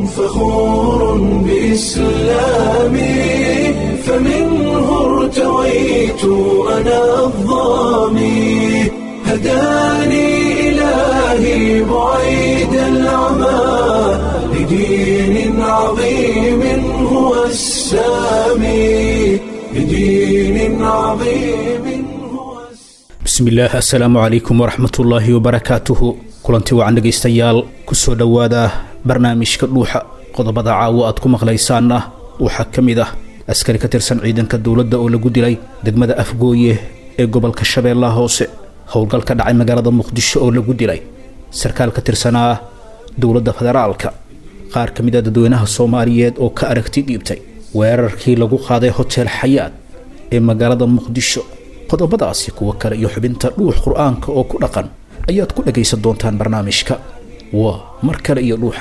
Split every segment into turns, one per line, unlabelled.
فخور بإسلامي فمنه ارتويت أنا الظامي هداني إلهي بعيد العمى لدين عظيم هو السامي لدين عظيم هو السامي
bismillaah assalaamu calaykum waraxmatullaahi wabarakaatuhu kulanti wacan dhegaystayaal kusoo dhowaada barnaamijka dhuuxa qodobada caawo aad ku maqlaysaanna waxaa ka mid ah askari ka tirsan ciidanka dowladda oo lagu dilay degmada afgooye ee gobolka shabeellaha hoose howlgal ka dhacay magaalada muqdisho oo lagu dilay sarkaal ka tirsanaa dowladda federaalka qaar ka mid a dadweynaha soomaaliyeed oo ka aragti dhiibtay weerarkii lagu qaaday hotel xayaad ee magaalada muqdisho qodobadaasi kuwo kale iyo xubinta dhuux qur-aanka oo ku dhaqan ayaad ku dhagaysan doontaan barnaamijka waa mar kale iyo dhuuxa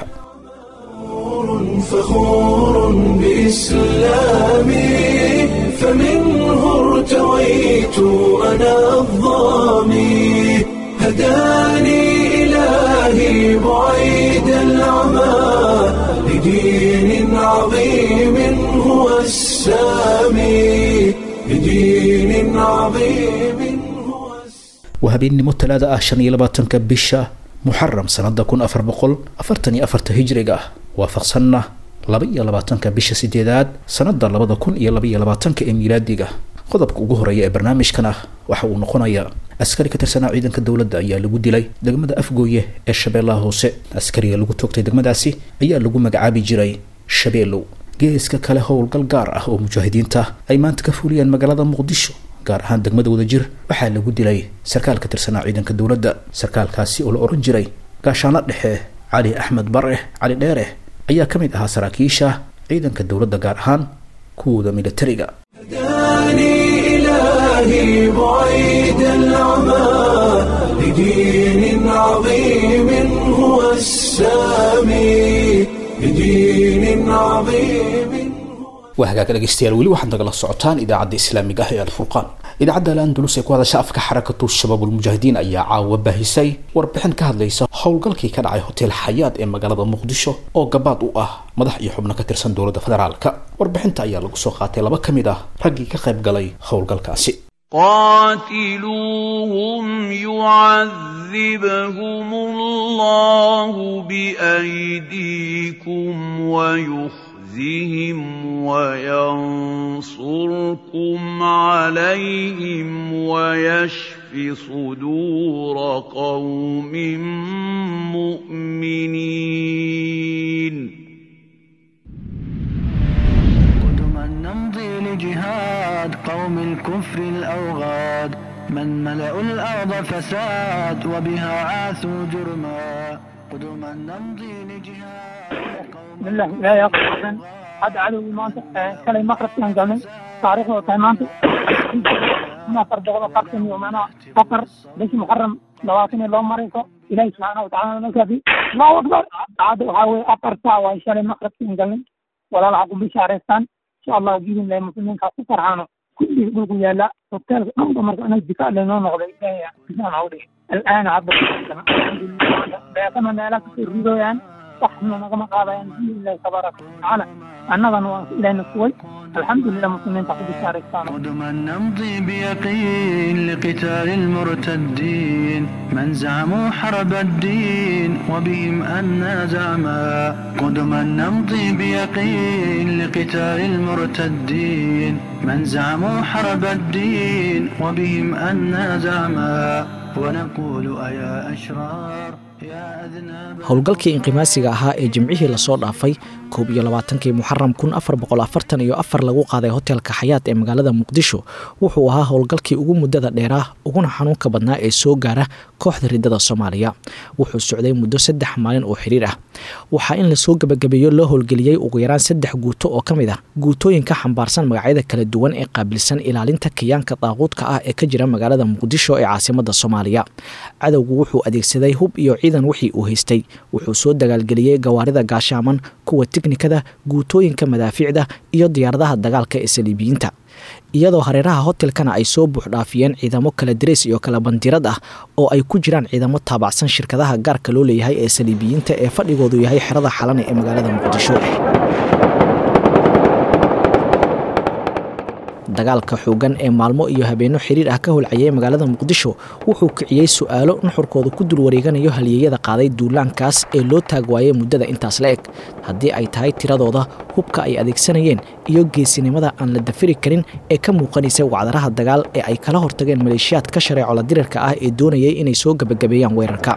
فخور بإسلامي فمنه ارتويت أنا الظامي هداني إلهي بعيد العمى لدين عظيم هو السامي لدين عظيم هو السامي
waa habeennimo talaada ah shan iyo labaatanka bisha muxaram sanada kun afar boqol afartan iyo afarta hijriga ah waafaqsanna laba iyo labaatanka bisha sideedaad sanada labada kun iyo laba iyo labaatanka ee miilaadiga qodobka ugu horeeya ee barnaamijkan ah waxa uu noqonayaa askari ka tirsanaa ciidanka dowladda ayaa lagu dilay degmada afgooye ee shabeellaha hoose askariga lagu toogtay degmadaasi ayaa lagu magacaabi jiray shabeelow geeska kale howlgal gaar ah oo mujaahidiinta ay maanta ka fuliyeen magaalada muqdisho gaar ahaan degmada wadajir waxaa lagu dilay sarkaal ka tirsanaa ciidanka dowladda sarkaalkaasi oo la ohan jiray gaashaano dhexe cali axmed bare cali dheere ayaa ka mid ahaa saraakiisha ciidanka dowladda gaar ahaan kuwooda militariga
هداني إلهي بعيد العمى لدين عظيم هو السامي لدين عظيم
waa hagaag dhegaystayaal weli waxaad nagala socotaan idaacadda islaamiga ah ee alfurqaan idaacadda al-andalus ee ku hadasha afka xarakatu shabaabulmujaahidiin ayaa caawa baahisay warbixin ka hadlaysa howlgalkii ka dhacay hotel xayaad ee magaalada muqdisho oo gabaad u ah madax iyo xubno ka tirsan dowladda federaalka warbixinta ayaa lagu soo qaatay laba ka mid ah raggii ka qayb galay howlgalkaasi
قاتلوهم يعذبهم الله بأيديكم ويخزهم وينصركم عليهم ويشف صدور قوم مؤمنين
قدما نمضي لجهاد قوم الكفر الأوغاد من ملأوا الأرض فساد وبها عاثوا جرما قدما نمضي لجهاد قوم
بالله لا يقصد هذا عدو maanta shalay maqrabkaan galnay taariikhda oo tahay maanta afar boqol oo qarsan iyo macnaha afar bishii muxaram labaatan iyo laba marayso ilaahi subxaana watacaala nalkaafi allahu akbar hadda waxaa weye afar saac waay shalay maqrabkaan galnay walaalaha ku bishaareystaan insha allahu biidin lahi muslimiinkaas ku farxaano kulligii dhulku yaala hoteelka dhanba marka anaga difaac laynoo noqday ilaahi bisaan hawdhi al'aana hadda alxamdulilah beekana meelaha kasoo ridooyaan waxna nagama qaadayaan biidnillahi tabaaraka watacaala annagana waan ilahna kuway alxamdulilah muslimiinta ku bishaaraystaan
قدما نمضي بيقين لقتال المرتدين من زعموا حرب الدين وبهم أنا زعما قدما نمضي بيقين لقتال المرتدين من زعموا حرب الدين وبهم أنا زعما ونقول أيا أشرار يا أذناب
howlgalkii inqimaasiga ahaa ee jimcihii lasoo dhaafay koob iyo labaatankii muxaram kun afar boqol afartan iyo afar lagu qaaday hotelka xayaat ee magaalada muqdisho wuxuu ahaa howlgalkii ugu muddada dheeraa uguna xanuunka badnaa ee soo gaara kooxda ridada soomaaliya wuxuu socday muddo saddex maalin oo xiriir ah waxaa in lasoo gebagabeeyo loo howlgeliyey ugu yaraan saddex guuto oo ka mid ah guutooyinka xambaarsan magacyada kala duwan ee qaabilsan ilaalinta kiyaanka daaquudka ah ee ka jira magaalada muqdisho ee caasimada soomaaliya cadowgu wuxuu adeegsaday hub iyo ciidan wixii uu haystay wuxuu soo dagaalgeliyey gawaarida gaashaaman kuwa tiknikada guutooyinka madaafiicda iyo diyaaradaha dagaalka ee saliibiyiinta iyadoo hareeraha hotelkana ay soo buuxdhaafiyeen ciidamo kala dareys iyo kala bandirad ah oo ay ku jiraan ciidamo taabacsan shirkadaha gaarka loo leeyahay ee saliibiyiinta ee fadhigoodu yahay xerada xalane ee magaalada muqdisho dagaalka xoogan ee maalmo iyo habeenno xiriir ah ka holcayay magaalada muqdisho wuxuu kiciyey su-aalo nuxurkooda ku dul wareeganayo halyeeyada qaaday duulaankaas ee loo taag waayey muddada intaas la eg haddii ay tahay tiradooda hubka ay adeegsanayeen iyo geesinimada aan la dafiri karin ee ka muuqanaysay wacdaraha dagaal ee ay kala hortageen maleeshiyaad ka shareecola dirirka ah ee doonayay inay soo gebagabeeyaan weerarka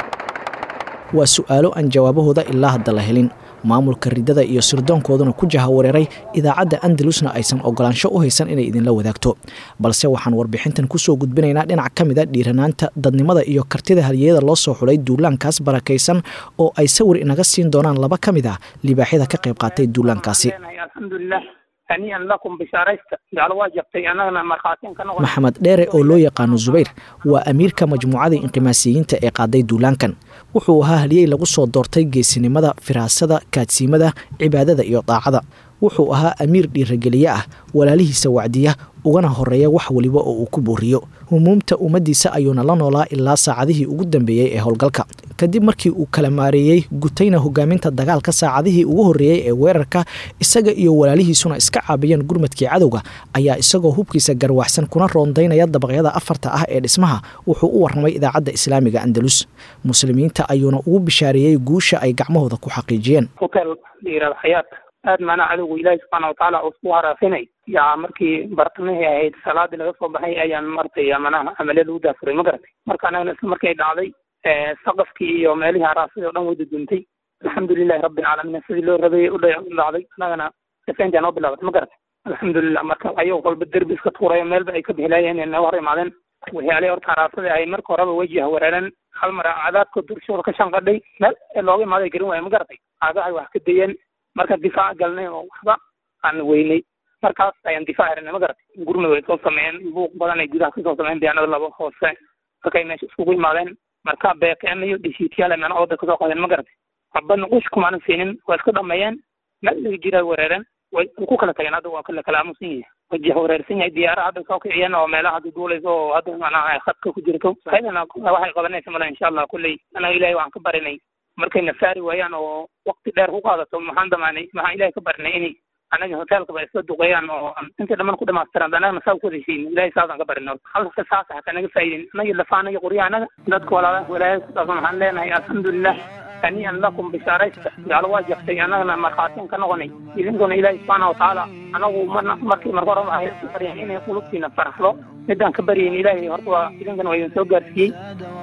waa su-aalo aan jawaabahooda ilaa hadda la helin maamulka ridada iyo sirdoonkooduna ku jaha wareeray idaacadda andalusna aysan ogolaansho u haysan inay idinla wadaagto balse waxaan warbixintan kusoo gudbinaynaa dhinac ka mida dhiiranaanta dadnimada iyo kartida halyeeyada loo soo xulay duulaankaas barakaysan oo ay sawir inaga siin doonaan laba ka mid ah libaaxyada ka qayb qaatay duulaankaasi
alxamdulilah haniian lakum bishaaraysta jeclo waa jabtay annagana markhaatiin ka noqon
maxamed dheere oo loo yaqaano zubayr waa amiirka majmuucada inqimaasiyiinta ee qaaday duulaankan wuxuu ahaa haliyey lagu soo doortay geesinimada firaasada kaadsiimada cibaadada iyo daacada wuxuu ahaa amiir dhiirageliye ah walaalihiisa wacdiya ugana horeeya wax weliba oo uu ku booriyo humuumta ummaddiisa ayuuna la noolaa ilaa saacadihii ugu dambeeyey ee howlgalka kadib markii uu kala maareeyey gutayna hogaaminta dagaalka saacadihii ugu horreeyey ee weerarka isaga iyo walaalihiisuna iska caabiyeen gurmadkii cadowga ayaa isagoo hubkiisa garwaxsan kuna roondaynaya dabaqyada afarta ah ee dhismaha wuxuu u warramay idaacadda islaamiga andalus muslimiinta ayuuna ugu bishaareeyey guusha ay gacmahooda ku xaqiijiyeen
hotel layirahdo xayaat aad maanaa cadowga ilaahi subxaana watacaala uu isku haraafinay yaa markii bartamihii ahayd salaadii laga soo baxay ayaan martay manaha amale lagu daafuray ma garatay marka anagana isla markay dhacday saqafkii iyo meelihii haraasadii o dhan way duduntay alxamdulilahi rabbi alcaalamiin sidii loo rabay u dhacday anagana defentia noo bilaabatay ma garatay alxamdulilah marka ayagoo kolba derbi iska tuurayo meelba ay ka bixilaayeen inay naga hor imaadeen waxyaalihii horta haraasadii ahayd marka horeba wejih weeraren hal mar cadaadka durshooda ka shanqadhay meel looga imaaday garin waaya ma garatay aagahay wax ka dayeen marka difaac galnay oo waxba aan weynay markaas ayaan difaac xiranay ma garatay gurmud way soo sameeyeen buuq badan ay gudaha kasoo sameeyeen diyaanada laba hoose markay meesha iskugu imaadeen marka beeqeen iyo dhishiityaal ay mana ooda kasoo qadeen ma garatay waxbadna qush kumaanan siinin waa iska dhameeyeen meel laga jiraa weerareen way ku kala tageen hadda waa kala kala aamusan yahay wajih wareersan yahay diyaara hadda soo kiciyeen oo meelaha hadda duulayso oo hadda macnaha khadka ku jirto ayadana waxay qabanaysa mala insha allah kulley anaga ilahay waxaan ka barinay markayna saari waayaan oo wakti dheer ku qaadato maxaan damaanay maxaan ilahay ka barinay inay anaga hoteelkaba isla duqeeyaan oo inta dhaman ku dhamaystiraan anagana saa ku heshiin ilahay saasaan ka barinay halka saas hata naga faa'iidin anaga lafaana iyo qoryaha anaga dadka walaalaha walaalaha ku dhaqan waxaan leenahay alxamdulilah haniian lakum bishaaraysta jeclo waa jabtay annagana markhaatiin ka noqonay idinkuna ilaahi subxaana watacaala anagu marna markii marka horeba ahay baryan inay qulubtiina faraxdo midaan ka baryayn ilaahay horta waa idinkana waa idin soo gaarsiiyey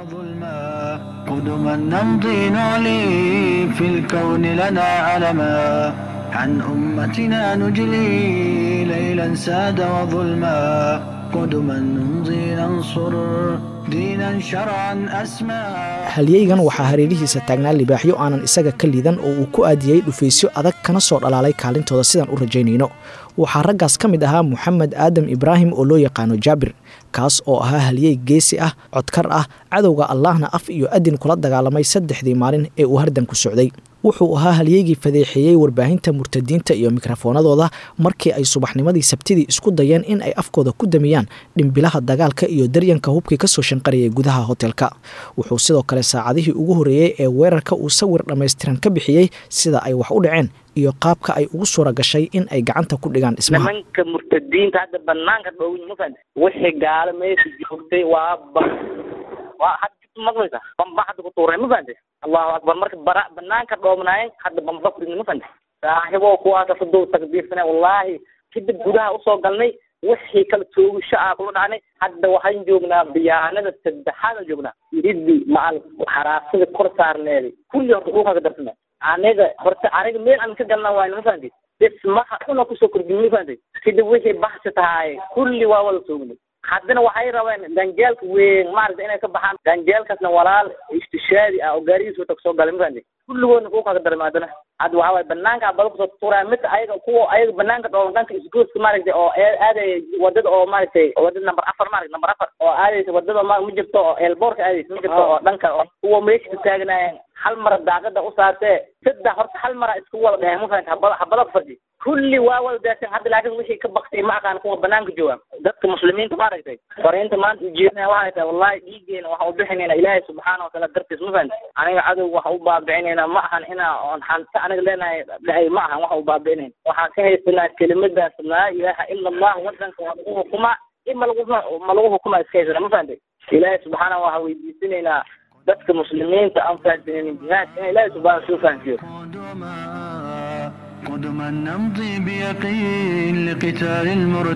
قدما نمضي نعلي في الكون لنا علما عن أمتنا نجلي ليلا ساد وظلما قدما نمضي ننصر دينا شرعا أسمى
halyeygan waxaa hareerihiisa taagnaa libaaxyo aanan isaga ka liidan oo uu ku aadiyey dhufaysyo adag kana soo dhalaalay kaalintooda sidaan u rajaynayno waxaa raggaas ka mid ahaa moxamed aadam ibraahim oo loo yaqaano jaabir kaas oo ahaa halyey geesi ah codkar ah cadowga allahna af iyo adin kula dagaalamay saddexdii maalin ee uu hardanku socday wuxuu ahaa halyeygii fadeexeeyey warbaahinta murtadiinta iyo mikrofoonadooda markii ay subaxnimadii sabtidii isku dayeen in ay afkooda ku damiyaan dhimbilaha dagaalka iyo daryanka hubkii kasoo shanqarayay gudaha hotelka wuxuu sidoo kale saacadihii ugu horreeyey ee weerarka uu sawir dhammaystiran ka bixiyey sida ay wax u dhaceen iyo qaabka ay ugu suura gashay in ay gacanta ku dhigaan dhismaha
nimanka murtadiinta hadda banaanka dhowin ma fahanta wixii gaalo meesha joogtay waa ba waa hadda maqlaysa bamba hadda ku tuuray ma fahanta allahu akbar marka bara banaanka dhoomnaayeen hadda bamba ku dhigna ma fahanta saaxibo kuwaasa sadow takbiirsane wallaahi kadib gudaha usoo galnay wixii kala toogisho ah kula dhacnay hadda waxaan joognaa biyaanada saddexaad joognaa iriddi macal xaraasada kor saarneeday kulli horta dhulka ka darsana aniga horta aniga meel aan ka galna waayna ma fahanti dhismaha una kusoo kordhin ma fahanti kadib wixii baxsi tahay kulli waa wada soognay haddana waxay rabeen ganjeelka weyn maaragta inay ka baxaan ganjeelkaasna walaal istishaadi ah oo gaarigiis wata kusoo galay ma fahanti kulligoodna dhulka ka darma haddana hadda waxaa waay banaanka bada kusoo tuuraya mid ayaga kuwa ayaga banaanka dhoolan dhanka isgooska maaragtay oo aadaya wadada oo maaragtay wadada number afar maaragta number afar oo aadaysa wadada ma ma jirto oo eelboorka aadaysa ma jirto oo dhanka oo kuwa meesha ka taagnaayeen hal mara daaqada u saartee saddex horta hal mara isku wada dheheen ma fahamta habada habada ku fadhi kulli waa wada daadsan hadda laakiin wixii ka baktay ma aqaan kuwa banaanka jooga dadka muslimiinta maaragtay fariinta maanta ujeedinaya waxay tahay wallahi dhiigeena waxaan u bixinayna ilaahay subxaana wataala dartiis ma fahamta aniga cadow waxa u baabicinayna ma ahan inaa oon xanta aniga leenahay dhahay ma ahan waxa u baabicinayna waxaan ka haysanaa kelimadaas laa ilaaha ila allah wadanka waa lagu hukumaa in ma lagu ma lagu hukumaa iska haysana ma fahamtay ilaahay subxaana waxaa weydiisanaynaa dadka muslimiinta aan fahamsanin jihaadka in ilaahay subxaana soo fahamsiyo
قدما قدما نمضي بيقين لقتال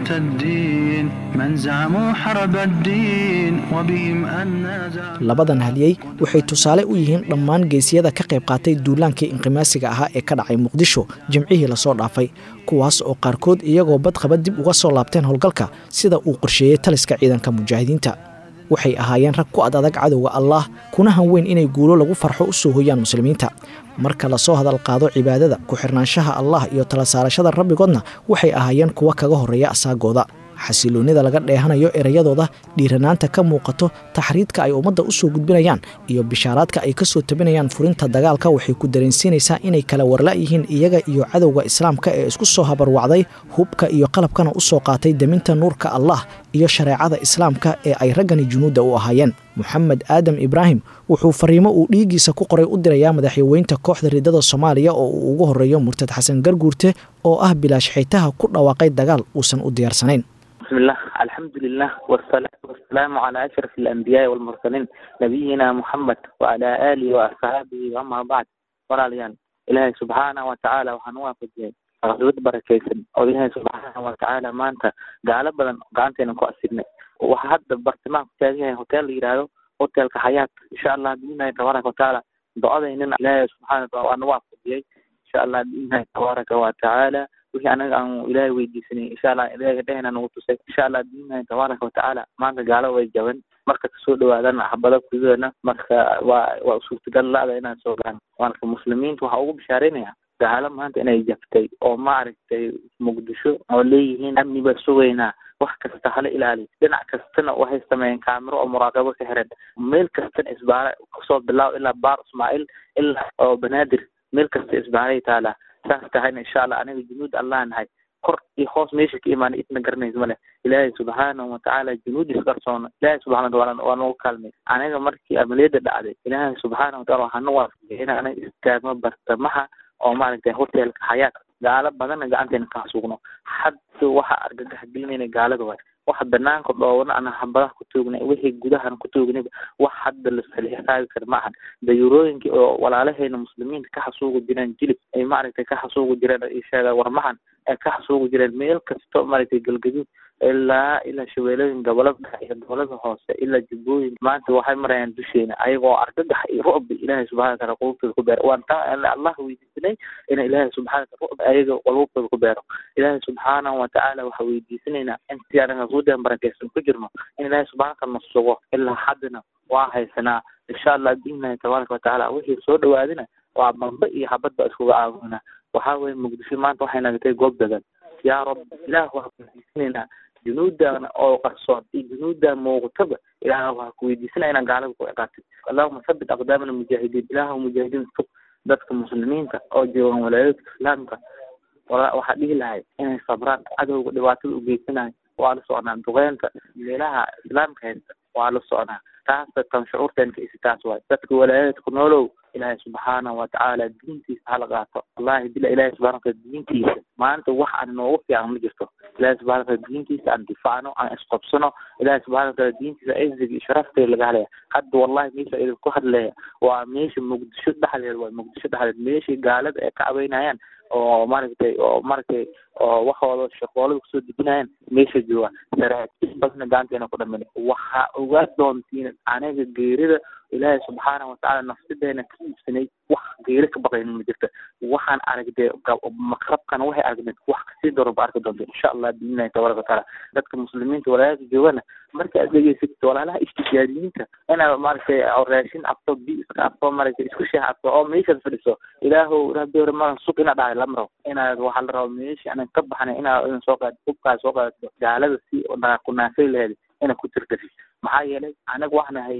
المرتدين من زعموا حرب الدين وبهم أن زعموا
labadan hadiyey waxay tusaale u yihiin dhammaan geesiyada ka qayb qaatay duulaankii inqimaasiga ahaa ee ka dhacay muqdisho jimcihii lasoo dhaafay kuwaas oo qaarkood iyagoo badqaba dib uga soo laabteen howlgalka sida uu qorsheeyey taliska ciidanka mujaahidiinta waxay ahaayeen rag ku ad adag cadowga allaah kuna hanweyn inay guulo lagu farxo u soo hoyaan muslimiinta marka lasoo hadal qaado cibaadada ku-xirnaanshaha allah iyo tala saarashada rabbigoodna waxay ahaayeen kuwa kaga horreeya asaagooda xasiloonnida laga dheehanayo erayadooda dhiiranaanta ka muuqato taxriidka ay ummadda u soo gudbinayaan iyo bishaaraadka ay ka soo tabinayaan furinta dagaalka waxay ku dareensiinaysaa inay kala warla yihiin iyaga iyo cadowga islaamka ee isku soo habarwacday hubka iyo qalabkana u soo qaatay deminta nuurka allah iyo shareecada islaamka ee ay raggani junuudda u ahaayeen moxamed aadam ibraahim wuxuu fariimo uu dhiiggiisa ku qoray u dirayaa madaxyaweynta kooxda riddada soomaaliya oo uu ugu horreeyo murtad xasan garguurte oo ah bilaash xaytaha ku dhawaaqay dagaal uusan u diyaarsanayn
بسم الله الحمد لله والصلاة والسلام على أشرف الأنبياء والمرسلين نبينا محمد وعلى آله وأصحابه وأما بعد وراليان إلهي سبحانه وتعالى وحنوها في الدين غزوة بركيسن oo ilaahay subxaana watacaala maanta gaalo badan gacanteena ku asignay waxa hadda bartimaan ku taagan yahay hotel la yidhaahdo hotelka xayaat insha allah biidnahi tabaaraka watacaala do-adaynina ilaahay subxaana wataala waa nagu afudiyey insha allah biidnahi tabaaraka watacaala wixii anaga aan ilaahay weydiisanay insha allah ilaahay dhehena nagu tusay insha allah biidnahi tabaaraka watacaala maanta gaalo way jaban marka kasoo dhawaadana xabada kudana marka waa waa suurtagal la-da inaan soo gaano marka muslimiinta waxaa ugu bishaareynaya gaalo maanta inay jaftay oo maaragtay muqdisho oo leeyihiin amni baa sugaynaa wax kasta hala ilaaliyo dhinac kastana waxay sameeyeen kaamiro oo muraaqabo ka xiran meel kastana isbaara kusoo bilaaw ilaa baar ismaaciil ilaa oo banaadir meel kasta isbaaray taalaa saas tahayna insha allah aniga junuud allah nahay kor iyo hoos meesha ka imaana idna garanaysa male ilaahay subxaanahu watacaala junuudiis qarsoona ilaahay subxana wataala waa nagu kaalmay aniga markii amaliyada dhacday ilaahay subxaana wataala waxaa nagu waafajiyay in aniga istaagmo bartamaha oo maaragtay hotelka xayaat gaalo badanna gacanteena ka hasuugno hadda waxa argagax gelinayna gaalada waay waxa banaanka dhoobana ana hambadaha ku toognay wixii gudahan ku toognayba wax hadda la salixisaabi kara ma ahan dayurooyinkii oo walaalaheena muslimiinta ka xasuugi jireen jilib ay maaragtay ka xasuugi jireen ay sheegaan warmahan ay ka xasuugi jireen meel kasto maaragtay galgaduud ilaa ilaa shabeelooyin gobolada dhexe iyo gobolada hoose ilaa jubbooyin maanta waxay marayaan dusheena ayagoo argagax iyo rucbi ilaahay subxana wataala qulubtooda ku beero waan taa allah weydiisanay ina ilaahay subxana wataala rucbi ayaga qulubtooda ku beero ilaahay subxaanahu watacaala waxaa weydiisanaynaa intii anaga guudan barakeysan ku jirno in ilaahay subxana wataala na sugo ilaa haddana waa haysanaa insha allah biidnahi tabaaraka watacaala wixii soo dhawaadina waa bamba iyo habad ba iskuga caawinaa waxaa weye muqdisho maanta waxay nagatay goob dagan yaa rab ilaah waxaa ku weydiisanaynaa junuudan oo qarsoon iyo junuudan muuqataba ilaah waxaa ku weydiisanaya inaan gaalada ku ciqaabtid allahuma sabit aqdaamana mujaahidiin ilaah mujaahidiin tug dadka muslimiinta oo joogan walaayadka islaamka wala waxaa dhihi lahay inay sabraan cadowga dhibaatada u geysanayo waa la socnaa duqeynta meelaha islaamka haysta waa la socnaa taasa tan shucuurteen ka isi taas waay dadka walaayadka ku noolow ilaahay subxaanahu watacaala diintiisa hala qaato wallahi bila ilahi subxana wataala diintiisa maanta wax aan noogu fiican ma jirto ilahi subxana wataala diintiisa aan difaacno aan isqobsano ilahi subxana wataala diintiisa izig iyo sharafteeda laga hadlaya hadda wallahi meesha idinku hadlaya waa meesha muqdisho dhexdeed waa muqdisho dhexdeed meeshii gaalada ay ka cabeynayaan oo maaragtay oo maaragtay oo waxooda shaqoolada kusoo dejinayaan meesha jooga saraakiil badna gacanteena ku dhamin waxaa ogaa doontiin aniga geerida ilaahay subxaana watacaala nafsideena ka iibsanay wax geeri ka baqaynin ma jirta waxaan aragdee maqrabkana waxay aragneed wax kasii daro ba arki doonta insha allah biidnillahi tabaraka watacaala dadka muslimiinta walaalaka joogana marka aad dhegeysatid walaalaha ishtijaadiyiinta inaad maaragtay raashin cabto bi iska cabto maaragtay isku sheex cabto oo meeshaad fadhiso ilaahow rabbi hore maran sug inaad dhahay lama rabo inaad waxaa la rabo meesha aanan ka baxnay inaad idan soo qaad hubkaa soo qaadato gaalada si ku naafay laheed inaad ku tirtasi maxaa yeelay anaga waxaan nahay dad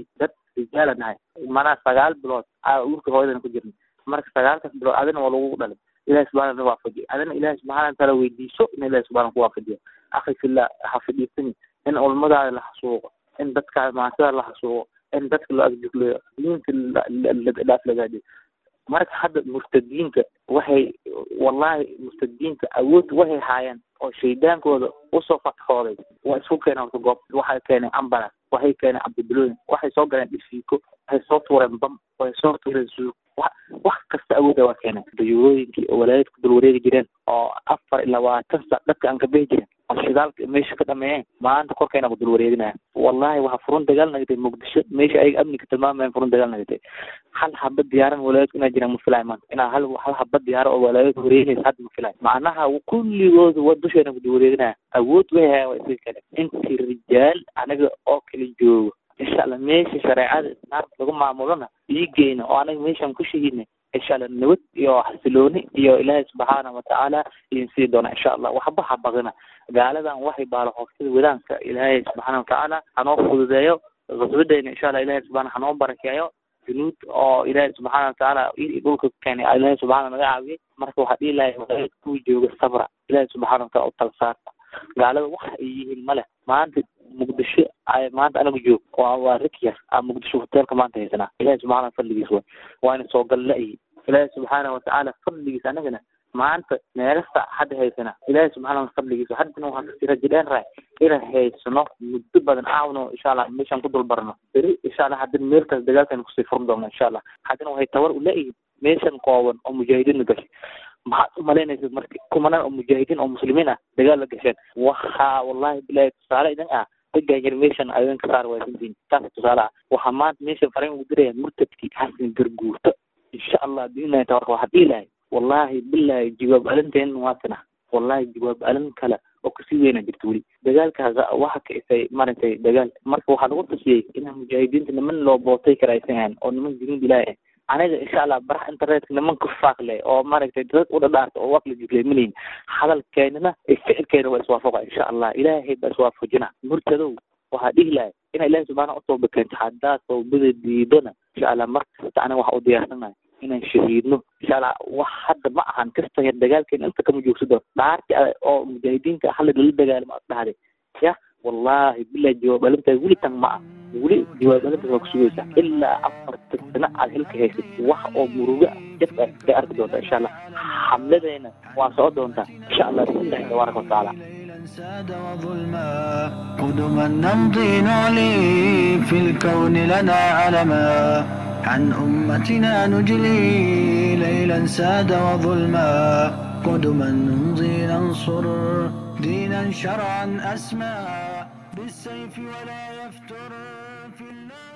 rijaala nahay manaa sagaal bilood aa uurka hooyadana ku jirnay marka sagaalkaas bilood adina waa lagu dhalay ilahi subxana na waafajiyo adina ilahi subxana wataala weydiiso in ilahi subxana ku waafajiyo akhi fillah ha fadhiisani in ulmadaada la xasuuqo in dadka maatada la xasuuqo in dadka la agjugleyo diinta dhaaf lagaadiyo marka hadda murtadiinka waxay wallahi murtadiinka awood waxay haayeen oo shaydaankooda usoo fatxooday waa isku keeneen horta goob waxay keeneen ambulance waxay keeneen cabdibilooyin waxay soo galeen dhisiiko waxay soo tuureen bam waxay soo tuureen suug wax wax kasta awooda waa keeneen dayuurooyinkii oo walaayadku dul wareegi jireen oo afar iyo labaatan sac dadka aan ka behi jiren oo shidaalka meesha ka dhameeyeen maanta korkeena ku dul wareeginaya wallahi waxaa furun dagaal nagatay muqdisho meesha ayaga amniga tilmaamayan furun dagaal nagatay hal haba diyaaran walaayadku inaa jiraan ma filay maanta inaa hal hal haba diyaaro oo walaayadku wareeginaysa hadda ma filay macnaha kulligooda waa dusheena ku dul wareeginaya awood way hayaan waa isaga kale intii rijaal anaga oo kala joogo insha allah meesha shareecada naarta lagu maamulona dhiigeyna oo anaga meeshaan ku shahidnay insha allah nabad iyo xasilooni iyo ilaahay subxaana watacaala idin sii doona insha allah waxba ha baqina gaaladan waxay baalo hooftada wadaanka ilaahay subxaana watacaala hanoo fududeeyo qaswadeyna insha allah ilaahay subxaana hanoo barakeeyo junuud oo ilaahay subxaana watacaala dhulka keenay ilaahay subxaana naga caawiyey marka waxaa dhihi lahay walaayad kuwa jooga sabra ilaahay subxaana wataala u tala saarta gaalada wax ay yihiin male maanta muqdisho ay maanta anagu joog waa waa rikyar a muqdisho hoteelka maanta haysanaa ilahi subxana fadligiis way waana soo gal la-yi ilaahi subxaana watacaala fadligiis anagana maanta meelasta hadda haysana ilaahi subxaana fadligiis haddana waxaan kasii rajadeen rahay inaan haysano muddo badan aawno insha allah meeshaan ku dul barno beri insha allah haddana meelkaas dagaalkan kusii furan doona insha allah haddana waxay tabar u la-yihiin meeshan kooban oo mujaahidiinna gashay maxaad u malaynaysa marka kumanaan oo mujaahidiin oo muslimiin ah dagaal la gasheen waxaa wallahi bilahi tusaale idin ah raggan yar meeshan adin ka saar waasantiin taas tusaale ah waxaa maanta meeshan fariin ugu diraya murtadkii xasan garguurto insha allah biidnillahi tabaraka waxaa dhihi lahay wallahi bilahi jawaab alinteen waatana wallahi jawaab alin kale oo kasii weyna jirta weli dagaalkaas waxa ka isay maragtay dagaal marka waxaa lagu tusiyey inaan mujaahidiinta niman loo bootay kara aysan ahayn oo niman junuud ilaahi ah aniga insha allah baraha internetka nimanka faaqle oo maaragtay dad u dhadhaarta oo waqli jiglay malayin hadalkeenana ee ficilkeena waa iswaafaqa insha allah ilaahay baa iswaafajina murtadow waxaa dhihi lahay ina ilahi subxaana utooba keento haddaa tawbada diidona insha allah mar kasta aniga waxa u diyaarsanahay inaan shahiidno insha allah wax hadda ma ahan kasta yar dagaalkeena inta kama joogsado dhaarti oo mujaahidiinta halla lala dagaalamo dhahday ya wallahi bilahi jawaab alintaas weli tan ma ah weli jawaab alintaas waa kusugaysa ilaa afarta sano aad xilka haysid wax oo muruga jaf ah bay arki doontaa insha allah xamladeena waa soo doontaa insha allah billahi tabaaraka watacaala
ساد وظلما قدما نمضي نعلي في الكون لنا علما عن أمتنا نجلي ليلا ساد وظلما قدما نمضي ننصر دينا شرعا أسمى بالسيف ولا يفتر في الله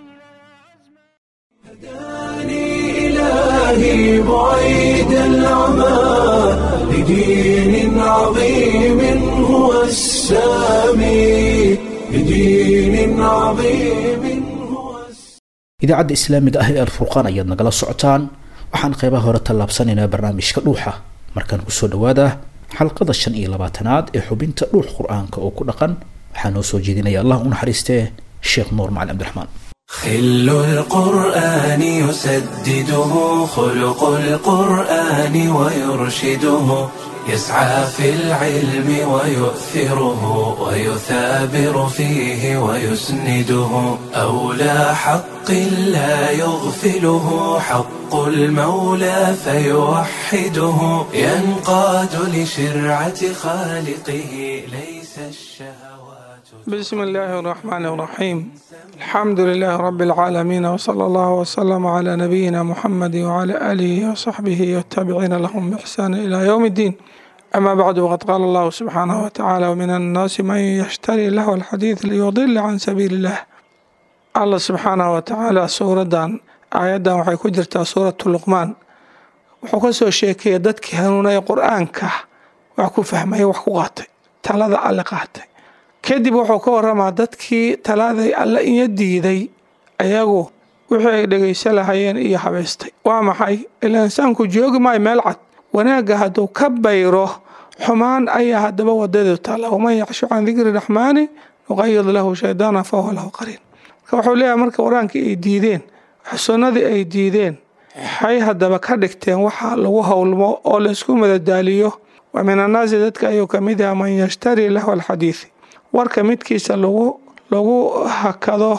هداني إلهي بعيد العمى لدين عظيم هو السامي لدين عظيم هو السامي
idaacadda islaamiga ah ee alfurqaan ayaad nagala socotaan waxaan qeybaha hore tallaabsanaynaa barnaamijka dhuuxa markaan kusoo dhawaada xalqada shan iyo labaatanaad ee xubinta dhuux qur-aanka oo ku dhaqan waxaa noo soo jeedinaya allah u naxariistee sheekh nuur macali cabdiraxmaan
خل القرآن يسدده خلق القرآن ويرشده يسعى في العلم ويؤثره ويثابر فيه ويسنده أولى حق لا يغفله حق المولى فيوحده ينقاد لشرعة خالقه ليس الشهوات
بسم الله الرحمن الرحيم الحمد لله رب العالمين وصلى الله وسلم على نبينا محمد وعلى آله وصحبه والتابعين لهم بإحسان إلى يوم الدين أما بعد وقد قال الله سبحانه وتعالى ومن الناس من يشتري له الحديث ليضل عن سبيل الله الله سبحانه وتعالى سورة آيادا waxay ku jirtaa suuratu luqmaan wuxuu ka soo sheekeeyay dadkii hanuunaya qur-aanka wax ku fahmaya wax ku qaatay talada alle qaatay kadib wuxuu ka waramaa dadkii talaaday alle iyo diiday ayagu wixii ay dhegaysan lahayeen iyo habaystay waa maxay ilaa insaanku joogi maayo meel cad wanaagga hadduu ka bayro xumaan ayaa haddaba wadadu taalla waman yacshu can dikri raxmaani nuqayid lahu shaydaana fahuwa lahu qariin marka wuxuu leeyahay marka qur-aankii ay diideen sunnadii ay diideen waxay haddaba ka dhigteen waxa lagu howlmo oo laysku madadaaliyo wa min annaasi dadka ayuu ka mid yaha man yashtari lahu alxadiidi warka midkiisa lagu lagu hakado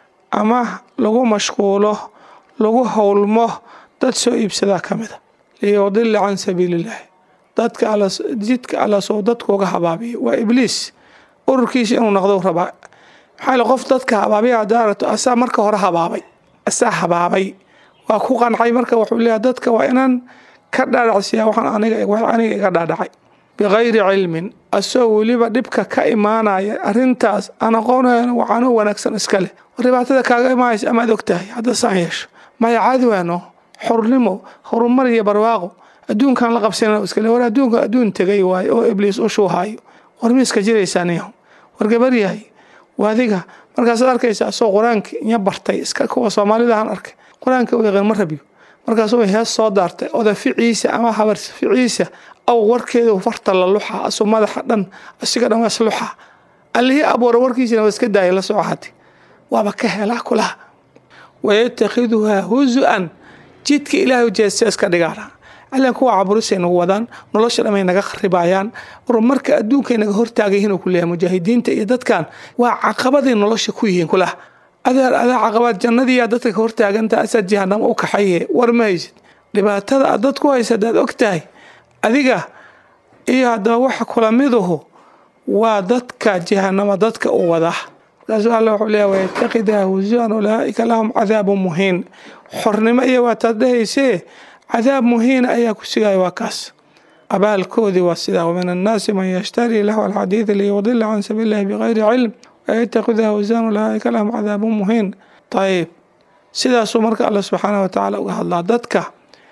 ama lagu mashquulo lagu howlmo dad soo iibsadaa ka mida liyudila can sabiiliillaahi dadka alla jidka alla soo dadku uga habaabiya waa ibliis ururkiisa inuu noqdo rabaa maxaa yile qof dadka habaabiya haddaa aragto asaa marka hore habaabay asaa habaabay waa ku qancay marka wuxuu leeyahay dadka waa inaan ka dhaadhacsiyaa waxaan aniga wax aniga iga dhaadhacay bikayri cilmin asagoo weliba dhibka ka imaanaya arrintaas aan aqoonayn waxaanoo wanaagsan iska leh dhibaatada kaaga imaanaysa amaad og tahay hadda saan yeesho maya cadwaano xornimo horumar iyo barwaaqo adduunkan la qabsana iskale war adduunka adduun tegay waayo oo ibliis u shuuhaayo war miiska jiraysaa niyahu war gabar yahay waadiga markaasaad arkaysa asoo qur-aanka inya bartay iska kuwa soomaalidahan arkay qur-aanka u yaqaan ma rabiyo markaasuu hees soo daartay oda ficiisa ama habar ficiisa aw warkeedu farta la luxa asu madaxa dhan asiga dhan waa isluxa allihii abuura warkiisina waa iska daaya la soo hati waaba ka helaa kulaha wayatakhiduhaa huzu-an jidka ilaahay jeesta iska dhigaana allan kuwa caburisay nagu wadaan nolosha dhamay naga kharibayaan horumarka adduunkay naga hortaagayihiin uu ku leeyahay mujaahidiinta iyo dadkan waa caqabaday nolosha ku yihiin kulaha adeer adaa caqabaad jannadiiyaa dadka ka hortaaganta asaad jahanamo u kaxaye war ma haysid dhibaatada aad dad ku haysa hadaad og tahay adiga iyo haddaba waxa kula miduhu waa dadka jahanamo dadka u wada markaasuu alla wuxuu leeyahay wayattakidaa husuan ulaa'ika lahum cadaabu muhiin xornimo iyo waa taad dhahaysee cadaab muhiina ayaa ku sigaya waa kaas abaalkoodii waa sidaa wamin annaasi man yashtarii lahu alxadiida liyudila can sabiili illahi bikayri cilm wayatakidaa husuan ulaa'ika lahum cadaabu muhiin ayib sidaasuu marka alla subxaanah watacaala uga hadlaa dadka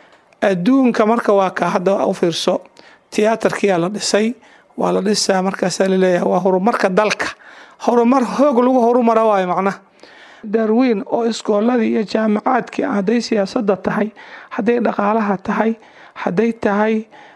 adduunka marka waa ka hadda u fiirso tiyaatarkiyaa la dhisay waa la dhisaa markaasaa laleeyahay waa horumarka dalka horumar hoog lagu horumara waayo macnaha darwiin oo iskooladii iyo jaamacaadkii hadday siyaasadda tahay hadday dhaqaalaha tahay hadday tahay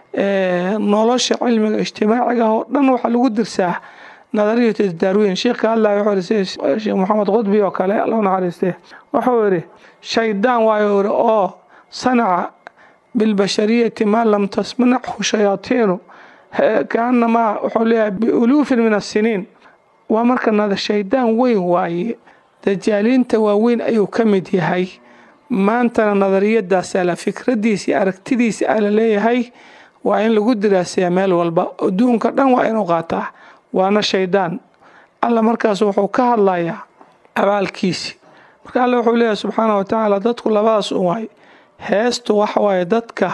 nolosha cilmiga ijtimaaciga oo dhan waxaa lagu dirsaa nadariyat darwiin sheekha allah wuxuu yidhi sida sheekh maxamed qudbi oo kale loo naxariistee wuxuu yidhi shaydaan waayo yidhi oo sanaca bilbashariyati maa lam tasmanachu shayaatiinu kaanamaa wuxuu leeyahay biuluufin min assiniin waa marka nada shaydaan weyn waaye dajaaliinta waaweyn ayuu ka mid yahay maantana nadariyadaasa la fikradiisa iyo aragtidiisa a la leeyahay waa in lagu diraasayaa meel walba adduunka dhan waa inuu qaataa waana shaydaan alla markaas wuxuu ka hadlayaa abaalkiisi marka alle wuxuu leeyahay subxaana wa tacaala dadku labadaas un waay heestu waxa waaye dadka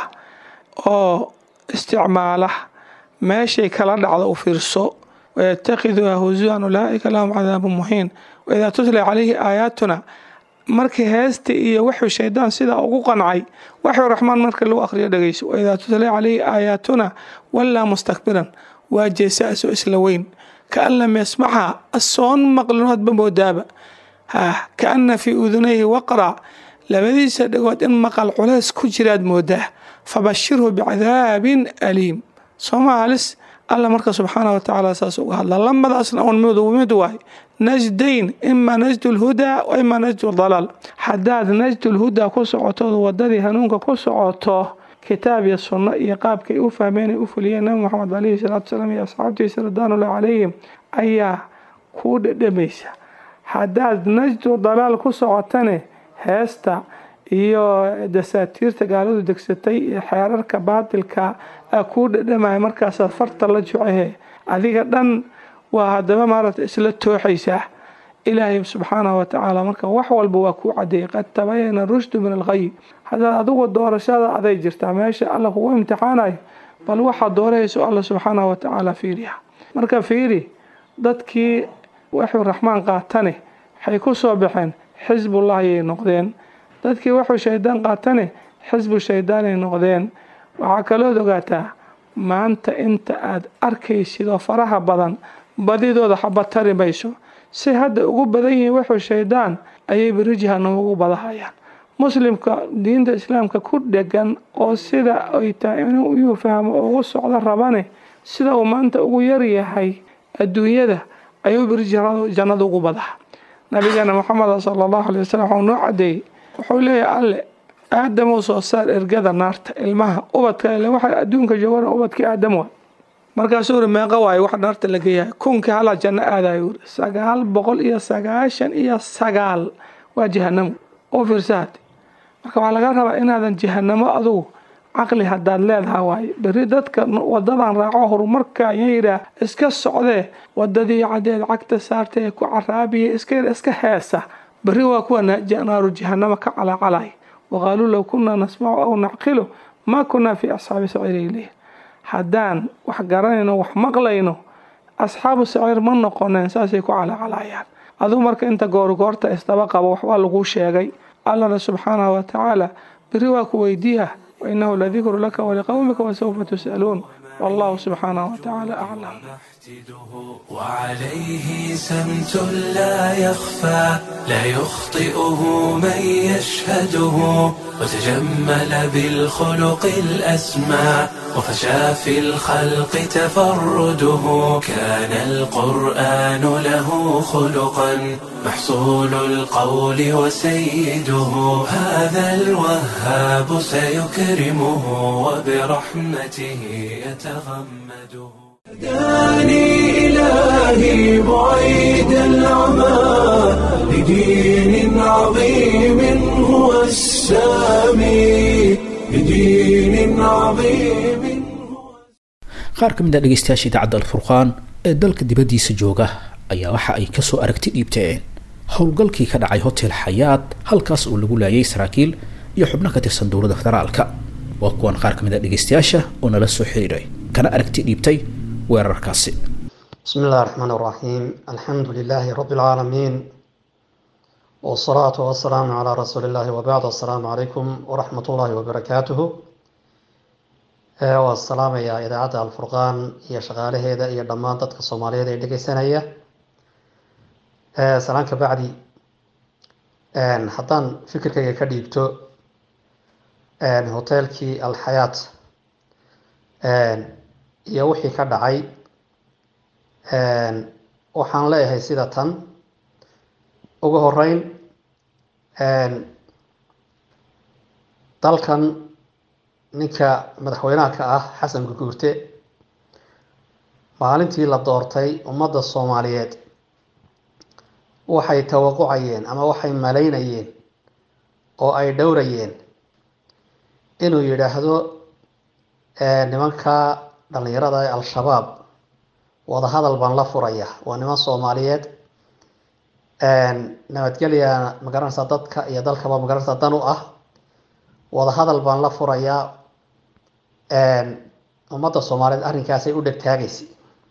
oo isticmaala meeshay kala dhacdo u fiirso wayatakiduha husuan ulaa'ika lahum cadaabu muhiin waidaa tutla calayhi aayaatuna markii heesta iyo wuxuu shaydaan sidaa ugu qancay waxuu raxmaan marka lagu akhriyo dhegeyso waidaa tutla calayhi aayaatuna wallaa mustakbiran waa jeesaaso isla weyn kaan lam yasmacha asoon maqlinoodba moodaaba ha kaana fii udunayhi waqra labadiisa dhagood in maqal culays ku jiraad moodaa fabashirhu bicadaabin aliim soomaalis alla marka subxaana wa tacaala saas uga hadla lamadaasna un mid waay najdayn ima najdu lhudaa wa ima najdu dalaal haddaad najdu lhudaa ku socotood wadadii hanuunka ku socoto kitaab iyo sunno iyo qaabkay u fahmeen ay u fuliyeen nabi moxamed calayhi salaatu wasalaam iyo asxaabtiisa ridwaanullahi calayhim ayaa kuu dhedhamaysa haddaad najdu dalaal ku socotane heesta iyo dasaatiirta gaaladu degsatay iyo xeerarka baatilka a kuu dhadhamaya markaasaad farta la jucehe adiga dhan waa haddaba maaragta isla tooxaysaa ilaahay subxaanahu watacaala marka wax walba waa kuu cadeeyay qad tabayana rushdu min alqay haddaad adigu doorashada aday jirtaa meesha alla kugu imtixaanayo bal waxaad doorahayso alla subxaanahu watacaala fiiriya marka fiiri dadkii waxuu raxmaan qaatane waxay ku soo baxeen xisbullah ayay noqdeen dadkii wuxuu shaydaan qaatane xisbu shaydaanay noqdeen waxaa kalood ogaataa maanta inta aad arkaysid oo faraha badan badidooda xaba tari mayso si hadda ugu badan yihiin wuxuu shaydaan ayay beri jahanamo ugu badahayaan muslimka diinta islaamka ku dhegan oo sida ay tahay inuu yuu fahmo ugu socdo rabane sida uu maanta ugu yaryahay adduunyada ayuu beri jannada ugu badaha nabigeena moxameda sala allahu alay wasalam waxuu noo cadeeyey wuxuu leeyahay alle aadam uu soo saar ergada naarta ilmaha ubadka ile waxa adduunka joogan ubadkii aadam waa markaasuu uri meeqa waayo wax naarta la geeyahay kunkii halaa janno aadayo uri sagaal boqol iyo sagaashan iyo sagaal waa jahanamo oo fiirsahat marka waxaa laga rabaa inaadan jahanamo adugu caqli haddaad leedaha waaye berri dadka wadadan raaco horumarka ayaa yidhaah iska socdee wadadii cadeed cagta saartee ku caraabiya iska iska heesa berri waa kuwa naaru jahanamo ka calacalay waqaaluu low kunaa nasmacu aw nacqilu maa kunaa fii asxaabi saciiri ileyh haddaan wax garanayno wax maqlayno asxaabu saciir ma noqoneen saasay ku calaacalayaan aduu marka inta goorgoorta isdaba qabo waxbaa laguu sheegay allana subxaanahu wa tacaala beri waa ku weydiiya wainahu ladikru laka waliqowmika wasawfa tus'aluun wallahu subxaanahu wa tacaala aclam
وعليه سمت لا يخفى لا يخطئه من يشهده وتجمل بالخلق الأسمى وفشى في الخلق تفرده كان القرآن له خلقا محصول القول وسيده هذا الوهاب سيكرمه وبرحمته يتغمده هداني إلهي بعيد العمى لدين عظيم هو السامي لدين عظيم
qaar ka mid a dhegeystayaasha idaacadda alfurqaan ee dalka dibaddiisa jooga ayaa waxa ay kasoo aragti dhiibteen howlgalkii ka dhacay hotel xayaad halkaas oo lagu laayay saraakiil iyo xubno ka tirsan dowladda federaalka waa kuwan qaar ka mid a dhegeystayaasha oo nala soo xiriiray kana aragti dhiibtay weerarkaasi
بسم الله الرحمن الرحيم الحمد لله رب العالمين والصلاة والسلام على رسول الله وبعد السلام عليكم ورحمة الله وبركاته والسلام يا إذاعة الفرقان يا شغالة هذا يا دمان تدك الصومالية دي دقي سنة سلام كبعدي حتى فكرك كديبتو هوتيلكي الحياة iyo wixii ka dhacay waxaan leeyahay sida tan ugu horeyn dalkan ninka madaxweynaha ka ah xasan guguurte maalintii la doortay ummadda soomaaliyeed waxay tawaqucayeen ama waxay malaynayeen oo ay dhowrayeen inuu yidhaahdo nimanka dhalinyarada ee al-shabaab wadahadal baan la furaya waa niman soomaaliyeed nabadgelya magaranaysaa dadka iyo dalkaba magaranaysaa dan u ah wadahadal baan la furayaa ummadda soomaaliyeed arrinkaasay u dhegtaagaysa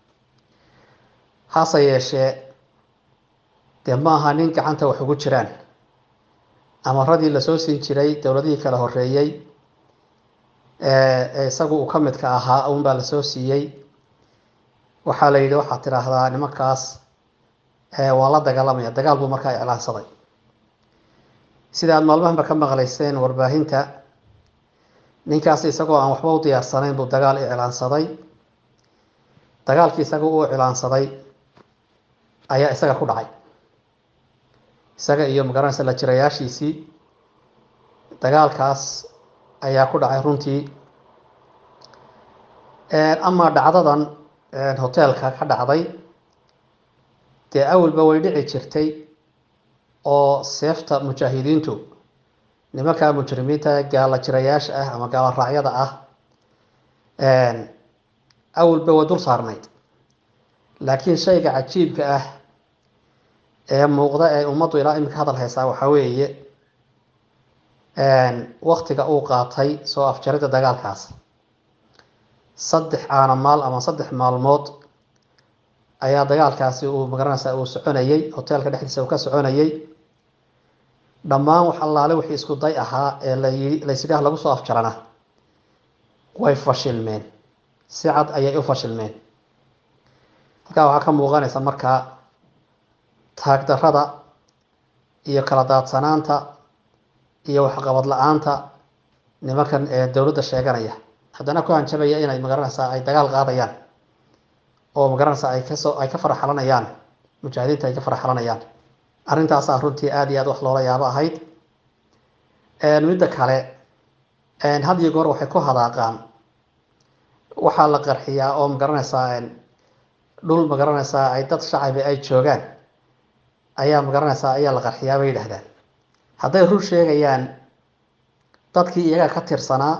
hase yeeshee dee ma aha nin gacanta wax ugu jiraan amaradii lasoo siin jiray dowladihii kala horeeyey ee isagu uu ka midka ahaa un baa lasoo siiyey waxaa la yidhi waxaad tidhaahdaa nimankaas waa la dagaalamaya dagaal buu markaa iclaansaday sida aad maalmahanba ka maqlayseen warbaahinta ninkaas isagoo aan waxba u diyaarsanayn buu dagaal iclaansaday dagaalkii isaga uu iclaansaday ayaa isaga ku dhacay isaga iyo magaranaysa la jirayaashiisii dagaalkaas ayaa ku dhacay runtii amaa dhacdadan hoteelka ka dhacday dee awalba way dhici jirtay oo seefta mujaahidiintu nimanka mujrimiinta gaala jirayaasha ah ama gaala raacyada ah awalba way dul saarnayd laakiin shayga cajiibka ah ee muuqda ee ummaddu ilaa iminka hadal haysaa waxaa weeye waktiga uu qaatay soo afjaridda dagaalkaas saddex caanamaal ama saddex maalmood ayaa dagaalkaasi uu magaranaysaa uu soconayey hoteelka dhexdiisa uu ka soconayey dhammaan wax allaale wixii isku day ahaa ee layi laysidhaah lagu soo afjarana way fashilmeen si cad ayay u fashilmeen halkaa waxaa ka muuqanaysa markaa taagdarrada iyo kala daadsanaanta iyo waxqabad la-aanta nimankan ee dowladda sheeganaya haddana ku hanjabaya inay magaranaysaa ay dagaal qaadayaan oo magaranaysaa ay kasoo ay ka faraxalanayaan mujaahidiinta ay ka faraxalanayaan arrintaasaa runtii aada iyo aad wax loola yaabo ahayd midda kale had iyo goor waxay ku hadaaqaan waxaa la qarxiyaa oo magaranaysaa dhul magaranaysaa ay dad shacabi ay joogaan ayaa magaranaysaa ayaa la qarxiyaa bay yidhahdaan hadday run sheegayaan dadkii iyaga ka tirsanaa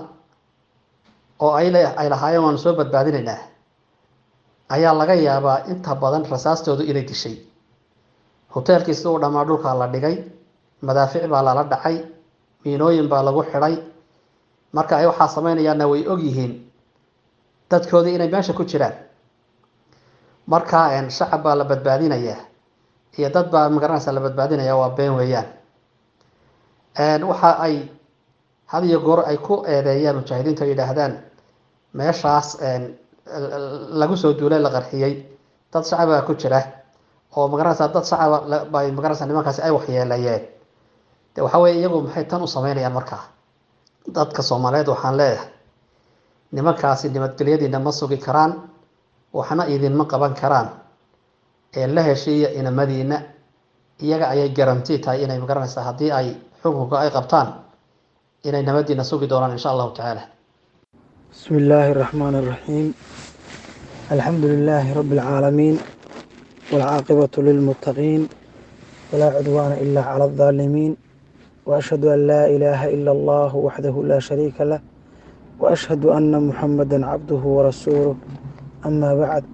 oo ay ay lahaayeen waanu soo badbaadinaynaa ayaa laga yaabaa inta badan rasaastoodu inay dishay hoteelkii sida u dhammaa dhulkaa la dhigay madaafic baa lala dhacay miinooyin baa lagu xidhay marka ay waxaa sameynayaanna way og yihiin dadkoodii inay meesha ku jiraan marka shacab baa la badbaadinayaa iyo dad baa magaranaysa la badbaadinaya waa been weeyaan waxa ay had iyo goor ay ku eedeeyaan mujaahidiintu ay yidhaahdaan meeshaas lagu soo duulay la qarxiyey dad shacabaa ku jira oo magaranaysa dad shacaba bay magaranaysa nimankaasi ay waxyeeleeyeen de waxa weye iyagu maxay tan u sameynayaan markaa dadka soomaaliyeed waxaan leeyahay nimankaasi nabadgelyadiina ma sugi karaan waxna idinma qaban karaan ee la heshiiya inamadiina iyaga ayay garanti tahay inay magaranaysaa haddii ay xukunka ay qabtaan inay nabadiina sugi doonaan insha allahu tacaala
بسم الله الرحمن الرحيم الحمد لله رب العالمين والعاقبة للمتقين ولا عدوان إلا على الظالمين وأشهد أن لا إله إلا الله وحده لا شريك له وأشهد أن محمدا عبده ورسوله أما بعد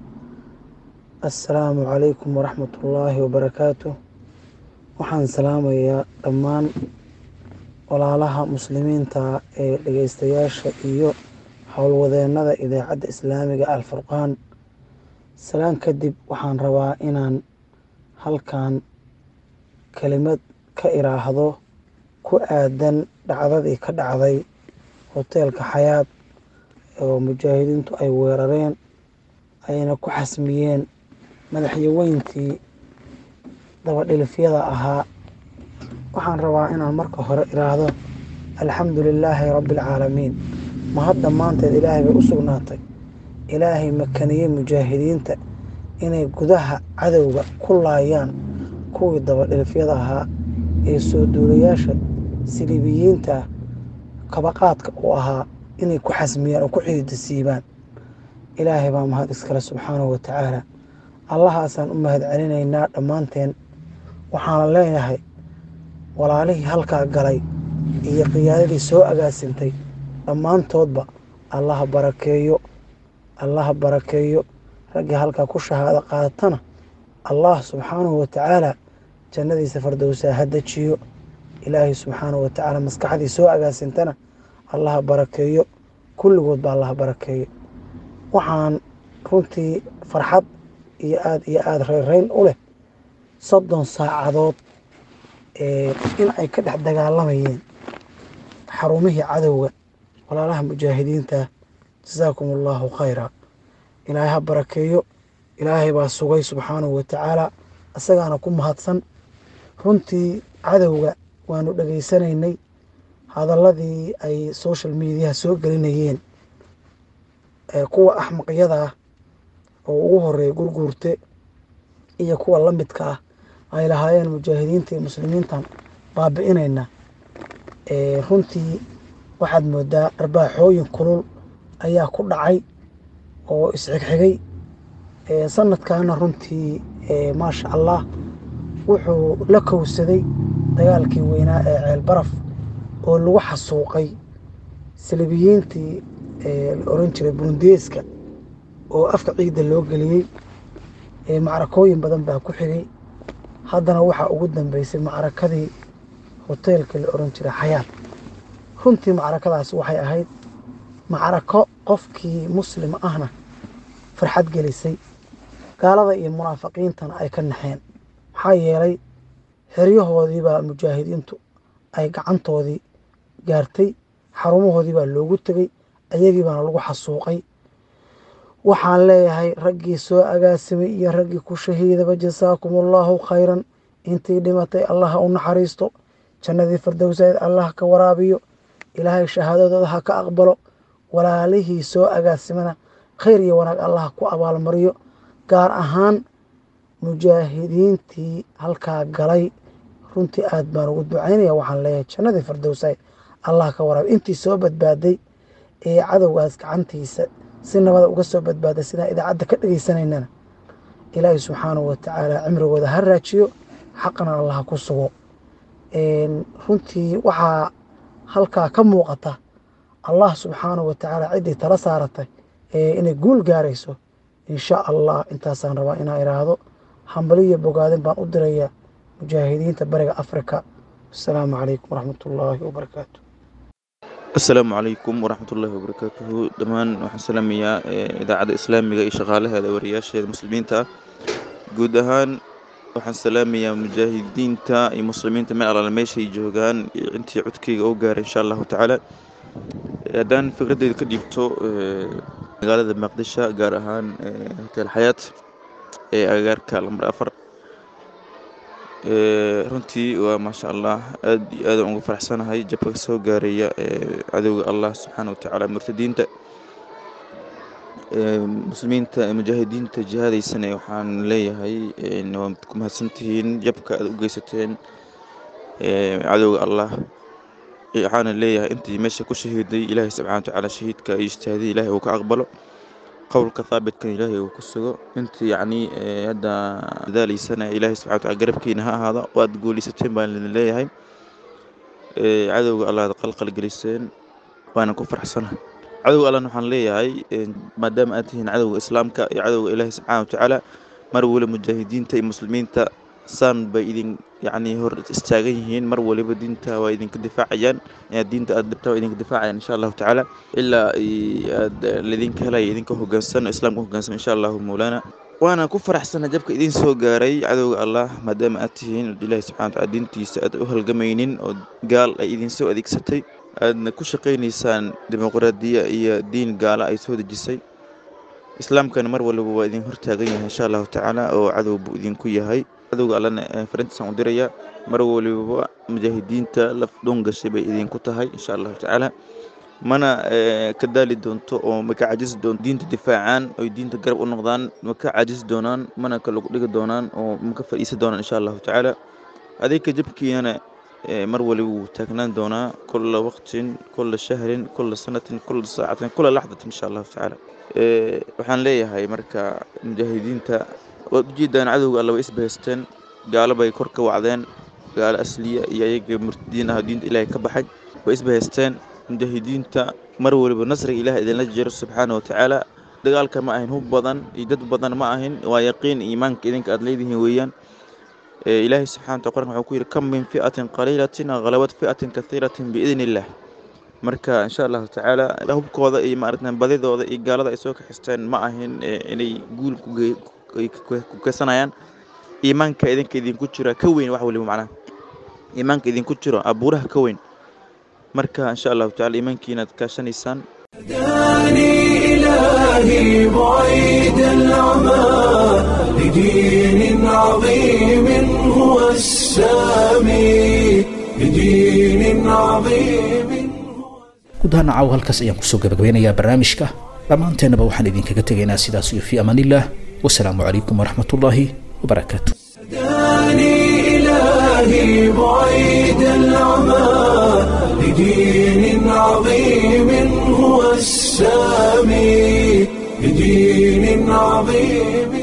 السلام عليكم ورحمة الله وبركاته waxaan salaamayaa dhammaan walaalaha muslimiinta ee dhegeystayaasha iyo howlwadeennada idaacadda islaamiga alfurqaan salaan kadib waxaan rabaa inaan halkan kelimad ka iraahdo ku aadan dhacdadii ka dhacday hoteelka xayaad oo mujaahidiintu ay weerareen ayna ku xasmiyeen madaxyaweyntii dabadhilifyada ahaa waxaan rabaa inaan marka hore iraahdo alxamdu lilaahi rabbi alcaalamiin ma hadda maanteed ilaahay bay u sugnaatay ilaahay makaniyey mujaahidiinta inay gudaha cadowga ku laayaan kuwii dabadhilifyada ahaa ee soo duulayaasha siliibiyiinta kabaqaadka u ahaa inay ku xasmiyaan oo ku xiidisiibaan ilaahay baa mahad iskale subxaanahu wa tacaala allahaasaan u mahad celinaynaa dhammaanteen waxaana leenahay walaalihii halkaa galay iyo qiyaadadii soo agaasintay dhammaantoodba allaha barakeeyo allaha barakeeyo raggii halkaa ku shahaado qaadatana allah subxaanahu wa tacaala jannadiisa fardowsaa ha dejiyo ilaahay subxaanahu wa tacaala maskaxdii soo agaasintana allaha barakeeyo kulligood ba allaha barakeeyo waxaan runtii farxad iyo aada iyo aada reyrreyn u leh soddon saacadood in ay ka dhex dagaalamayeen xarumihii cadowga walaalaha mujaahidiinta jasaakum allahu khayra ilaahay ha barakeeyo ilaahay baa sugay subxaanahu wa tacaala isagaana ku mahadsan runtii cadowga waanu dhegaysanaynay hadaladii ay social mediaha soo gelinayeen kuwa axmaqyada ah oo ugu horeeya gurguurte iyo kuwa la midka ah ay lahaayeen mujaahidiinta iyo muslimiintan baabi'inayna runtii waxaad moodaa arbaaxooyin kulul ayaa ku dhacay oo isxigxigay sanadkaana runtii maasha allah wuxuu la kowsaday dagaalkii weynaa ee ceel baraf oo lagu xasuuqay salibiyiintii la oran jiray burundeeska oo afka ciidda loo geliyey macrakooyin badan baa ku xigay haddana waxaa ugu dambeysay macrakadii hoteelka la oran jiray xayaad runtii macrakadaas waxay ahayd macrako qofkii muslim ahna farxad gelisay gaalada iyo munaafiqiintana ay ka naxeen maxaa yeelay xeryahoodiibaa mujaahidiintu ay gacantoodii gaartay xarumahoodii baa loogu tegey ayagii baana lagu xasuuqay waxaan leeyahay raggii soo agaasimay iyo raggii ku shahiidaba jasaakum allaahu khayran intii dhimatay allaha u naxariisto jannadii fardowsayd allah ka waraabiyo ilaahay shahaadadooda ha ka aqbalo walaalihii soo agaasimana khayr iyo wanaag allah ku abaalmariyo gaar ahaan mujaahidiintii halkaa galay runtii aad baan ugu ducaynaya waxaan leeyahay jannadii firdowsay allah ka waraab intii soo badbaaday ee cadowgaas gacantiisa si nabada uga soo badbaaday sidaan idaacadda ka dhegaysanaynana ilaahay subxaanahu watacaala cimrigooda ha raajiyo xaqana allah ku sugo runtii waxaa halkaa ka muuqata allah subxaanahu watacaala ciddii tala saaratay inay guul gaarayso insha allah intaasaan rabaa inaa iraahdo hambaliyo bogaadin baan u dirayaa mujaahidiinta bariga afrika asalaamu calaykum waraxmat ullaahi wabarakaatu
asalaamu calaykum waraxmat ullaahi wabarakaatuhu dhammaan waxaan salaamayaa idaacadda islaamiga iyo shaqaalaheeda wariyaasheeda muslimiinta ah guud ahaan waxaan salaamayaa mujaahidiinta iyo muslimiinta meel alaala meeshay joogaan iyo intii codkeyga oo gaaray insha allahu tacaala haddaan fikradeyda ka dhiibto magaalada maqdisho gaar ahaan hotel xayaat ee agagaarka lambar afar runtii waa maasha allah aad iyo aadaan ugu faraxsanahay jabka soo gaaraya cadowga allah subxaana watacaala murtadiinta muslimiinta mujaahidiinta jihaadaysane waxaan leeyahay waa ku mahadsantihiin jabka aad u geysateen cadowga allah waxaana leeyahay intii meesha ku shahiiday ilaahay subxana watacaala shahiidka iyo ijtihaadii ilaahay uu ka aqbalo qowlka thaabitkan ilaahay uu ku sugo intii yacni hadda dadaalaysana ilaahay subxana wataala garabkiina ha ahaado waad guulaysateen baan idin leeyahay cadowga allah ad qalqal geliseen waana ku faraxsana cadowga allahna waxaan leeyahay maadaama aad tihiin cadowga islaamka iyo cadowga ilaahay subxana watacaala mar waliba mujaahidiinta iyo muslimiinta saan bay idin yacni hor istaagan yihiin mar waliba diinta waa idinka difaacayaan diinta aad dhibtaa waa idinka difaacayaan insha allahu tacaala ilaa aad laydinka helaya idinka hogaansan oo islaamka hogaansan insha allahu mawlaana waana ku faraxsana jabka idin soo gaaray cadowga allah maadaama aad tihiin ilaahi subxana wataala diintiisa aad u halgamaynin oo gaal ay idin soo adeegsatay aadna ku shaqaynaysaan dimuqraadiya iyo diin gaala ay soo dejisay islaamkana mar waliba waa idin hortaagan yahay insha allahu tacaala oo cadow buu idinku yahay cadowga allana farintiisaan u dirayaa mar waliba mujaahidiinta laf dhoon gashay bay idinku tahay insha allahu tacaala mana ka daali doonto oo ma ka cajisi doonto diinta difaacaan oy diinta garab u noqdaan ma ka cajisi doonaan mana ka lagu dhigi doonaan oo ma ka fadhiisan doonaan insha allahu tacaala adinka jabkiinana mar waliba wuu taagnaan doonaa kula waqtin kula shahrin kula sanatin kula saacatin kula laxdatin insha allahu tacaala waxaan leeyahay marka mujaahidiinta waad ujeedaan cadowga alla way isbahaysteen gaalo bay kor ka wacdeen gaalo asliya iyo ayaga murtadiin ah diinta ilaahay ka baxay way isbahaysteen mujaahidiinta mar waliba nasriga ilaah idinla jiro subxaana wa tacaala dagaalka ma ahin hub badan iyo dad badan ma ahin waa yaqiin iimaanka idinka aad leedihiin weeyaan ilaahay subxana wataala qur'anka wuxuu ku yidhi kam min fi'atin qaliilatin ghalabad fi'atin kathiiratin biidni illah marka insha allahu tacaala hubkooda iyo maaragta badidooda iyo gaalada ay soo kaxisteen ma ahin inay guul ku keysanayaan iimaanka idinka idinku jira ka weyn wax waliba macnaha iimaanka idinku jiro abuuraha ka weyn marka insha allahu tacala iimaankiina ad kaashanaysaan
هداني إلهي بعيد العمى لدين عظيم هو السامي لدين عظيم
gudaha nacaw halkaas ayaan kusoo gabagabeynayaa barnaamijka dhammaanteennaba waxaan idinkaga tegaynaa sidaas iyo fii amaanillaah wasalaamu calaykum waraxmat ullaahi wabarakaatu
هداني إلهي بعيد العمى لدين عظيم هو السامي لدين عظيم